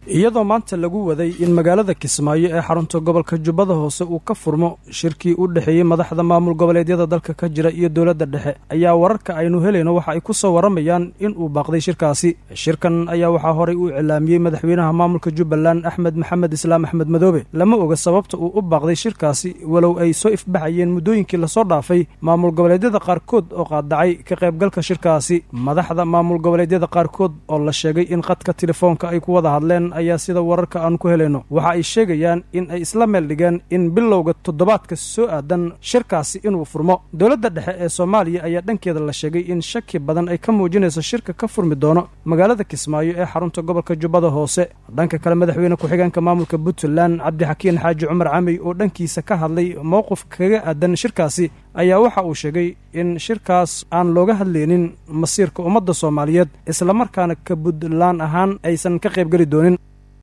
iyadoo maanta lagu waday in magaalada kismaayo ee xarunta gobolka jubbada hoose uu ka furmo shirkii u dhexeeyey madaxda maamul goboleedyada dalka ka jira iyo dowladda dhexe ayaa wararka aynu helayno waxa ay ku soo warramayaan in uu baaqday shirkaasi shirkan ayaa waxaa horay u iclaamiyey madaxweynaha maamulka jubbaland axmed maxamed islaam axmed madoobe lama oga sababta uu u baaqday shirkaasi walow ay soo ifbaxayeen muddooyinkii lasoo dhaafay maamul goboleedyada qaarkood oo qaadacay ka qaybgalka shirkaasi madaxda maamul goboleedyada qaarkood oo la sheegay in khadka telefoonka ay ku wada hadleen ayaa sida wararka aan ku helayno waxa ay sheegayaan in ay isla meel dhigeen in bilowga toddobaadka soo aadan shirkaasi inuu furmo dowladda dhexe ee soomaaliya ayaa dhankeeda la sheegay in shaki badan ay ka muujinayso shirka ka furmi doono magaalada kismaayo ee xarunta gobolka jubbada hoose dhanka kale madaxweyne ku-xigeenka maamulka puntland cabdixakiin xaaji cumar camey oo dhankiisa ka hadlay mowqif kaga aadan shirkaasi ayaa waxa uu sheegay in shirkaas aan looga hadlaynin masiirka ummadda soomaaliyeed islamarkaana ka puntland ahaan aysan ka qaybgeli doonin